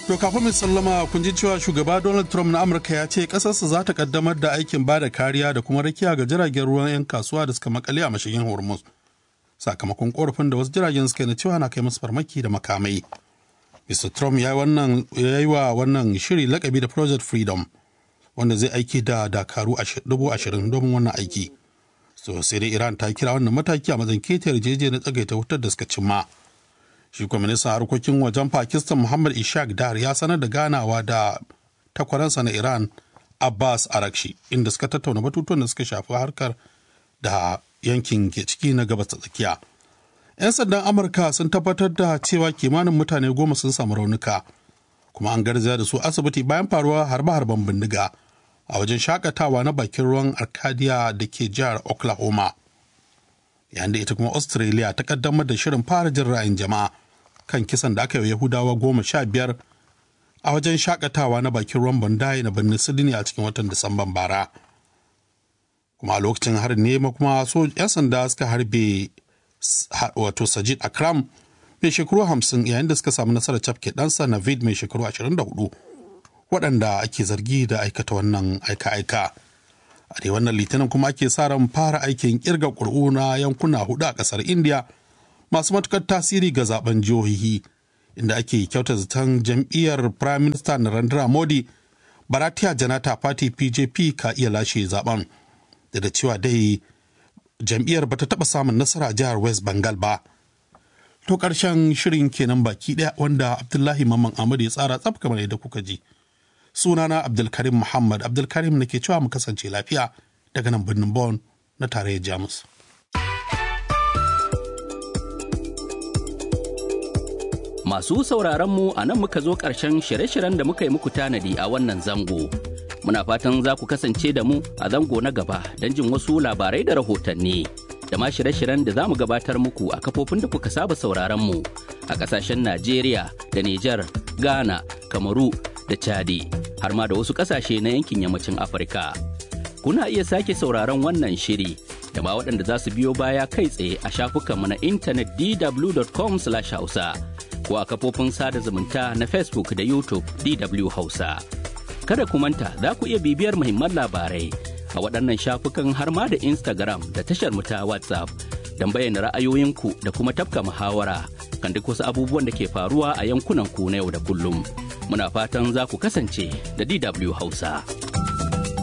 To kafin mai sallama kun ji cewa shugaba Donald Trump na Amurka ya ce ƙasarsa za ta kaddamar da aikin ba da kariya da kuma rakiya ga jiragen ruwan 'yan kasuwa da suka makale a mashigin Hormuz. Sakamakon korafin da wasu jiragen suka na cewa na kai musu farmaki da makamai. Mr. Trump ya yi wa wannan shiri lakabi da Project Freedom wanda zai aiki da dakaru dubu ashirin domin wannan aiki. So sai dai Iran ta kira wannan mataki a matsayin keta yarjejeniyar na tsagaita wutar da suka cimma. shi kuma ministan harkokin wajen pakistan muhammad ishaq dar ya sanar da ganawa da takwaransa na iran abbas arakshi inda suka tattauna batutuwan da suka shafi harkar da yankin ke ciki na gabas ta tsakiya 'yan sandan amurka sun tabbatar da cewa kimanin mutane goma sun samu raunuka kuma an garzaya da su asibiti bayan faruwa harbe-harben bindiga a wajen shakatawa na bakin ruwan arcadia da ke jihar oklahoma yayin da ita kuma australia ta kaddamar da shirin fara jin ra'ayin jama'a kan kisan da aka yi yahudawa goma sha biyar a wajen shakatawa na bakin ruwan bandai na birnin sydney a cikin watan disamban bara kuma a lokacin harin ne kuma so 'yan sanda suka harbe wato sajid akram mai shekaru hamsin yayin da suka samu nasarar cafke ɗansa navid mai shekaru 24 waɗanda ake zargi da aikata wannan aika-aika. a dai wannan litinin kuma ake sa ran fara aikin kirga ƙuri'u na yankuna hudu a ƙasar india masu matukar tasiri ga zaben jihohi inda ake kyauta zaton jam'iyyar prime minister narendra modi bharatiya janata party pjp ka iya lashe zaben da da cewa dai jam'iyyar bata taɓa samun nasara a jihar west bengal ba to ƙarshen shirin kenan baki ɗaya wanda abdullahi mamman ahmad ya tsara tsaf kamar yadda kuka ji sunana abdulkarim muhammad abdulkarim na ke cewa mu kasance lafiya daga nan birnin Bon na tarayyar jamus masu sauraron mu a nan muka zo ƙarshen shirye-shiryen da muka yi muku tanadi a wannan zango muna fatan za ku kasance da mu a zango na gaba don jin wasu labarai da rahotanni da ma shirye-shiryen da za mu gabatar muku a kafofin da kuka saba sauraron mu a ƙasashen najeriya da nijar ghana kamaru da chadi har ma da wasu ƙasashe na yankin yammacin afirka kuna iya sake sauraron wannan shiri da ma waɗanda za su biyo baya kai tsaye a shafukanmu na intanet dw.com hausa ko a kafofin sada zumunta na facebook da youtube dw hausa kada ku manta za ku iya bibiyar muhimman labarai a waɗannan shafukan har ma da instagram da tashar mu ta whatsapp don bayyana ra'ayoyinku da kuma tafka muhawara kan duk wasu abubuwan da ke faruwa a yankunan ku na yau da kullum. muna fatan za ku kasance da DW Hausa.